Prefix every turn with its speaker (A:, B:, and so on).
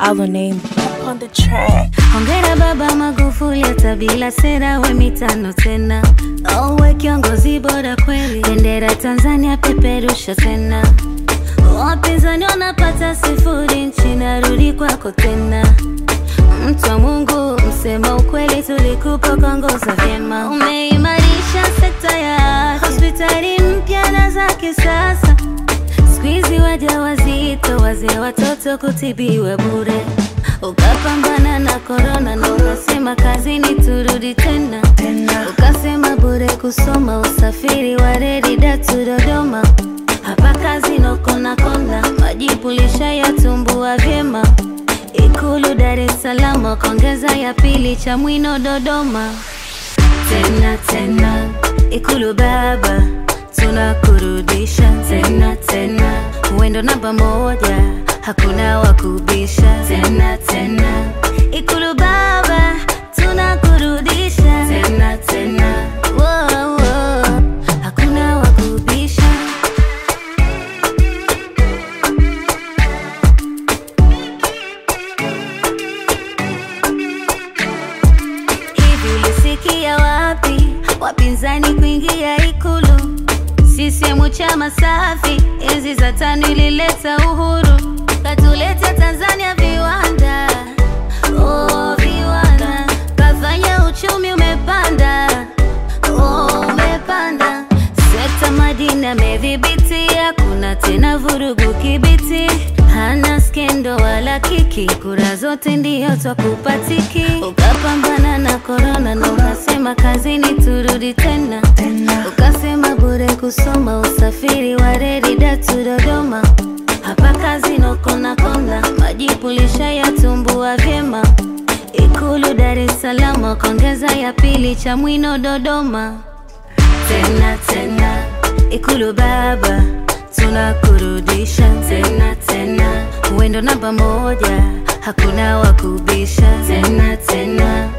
A: our name on the track.
B: Hongera Baba Magufuli, hata bila sera we mitano tena. Owe kiongozi bora kweli, bendera Tanzania peperusha tena. Wapinzani wanapata sifuri, nchi narudi kwako tena. Mtu wa Mungu, msema ukweli, tulikupa kuongoza vyema. Umeimarisha sekta ya afya, hospitali mpya na za kisasa. Siku hizi waja wazito, wazee, watoto kutibiwa bure. Ukapambana na korona na ukasema kazini turudi tena, ukasema bure kusoma, usafiri wa reli Datu Dodoma. Hapa kazi nokona kona, majibu lishayatumbua vyema. Ikulu Dar es Salaam, wakaongeza ya pili Chamwino Dodoma. Tena tena, Ikulu baba, tunakurudisha tena tena, uendo namba moja, hakuna wakubisha tena tena, Ikulu baba, tunakurudisha tena tena, Wo, wo, hakuna wakubisha. Hivi ulisikia wapi wapinzani kuingia Ikulu? CCM chama safi, enzi za tano ilileta uhuru, katuleta Tanzania viwanda, oh, viwanda, kafanya uchumi umepanda, oh, umepanda, sekta madini amedhibiti, hakuna tena vurugu kibiti, hana skendo wala kiki, kura zote ndio twakupatiki. Ukapambana na korona na ukasema kazini turudi tena, ukasema bure kusoma, usafiri wa reli Datu Dodoma. Hapa kazi nokona kona, majibu lishayatumbua vyema. Ikulu Dar es Salaam, wakaongeza ya pili Chamwino Dodoma tena tena, Ikulu baba, tunakurudisha tena tena, uendo namba moja, hakuna wakubisha tena tena,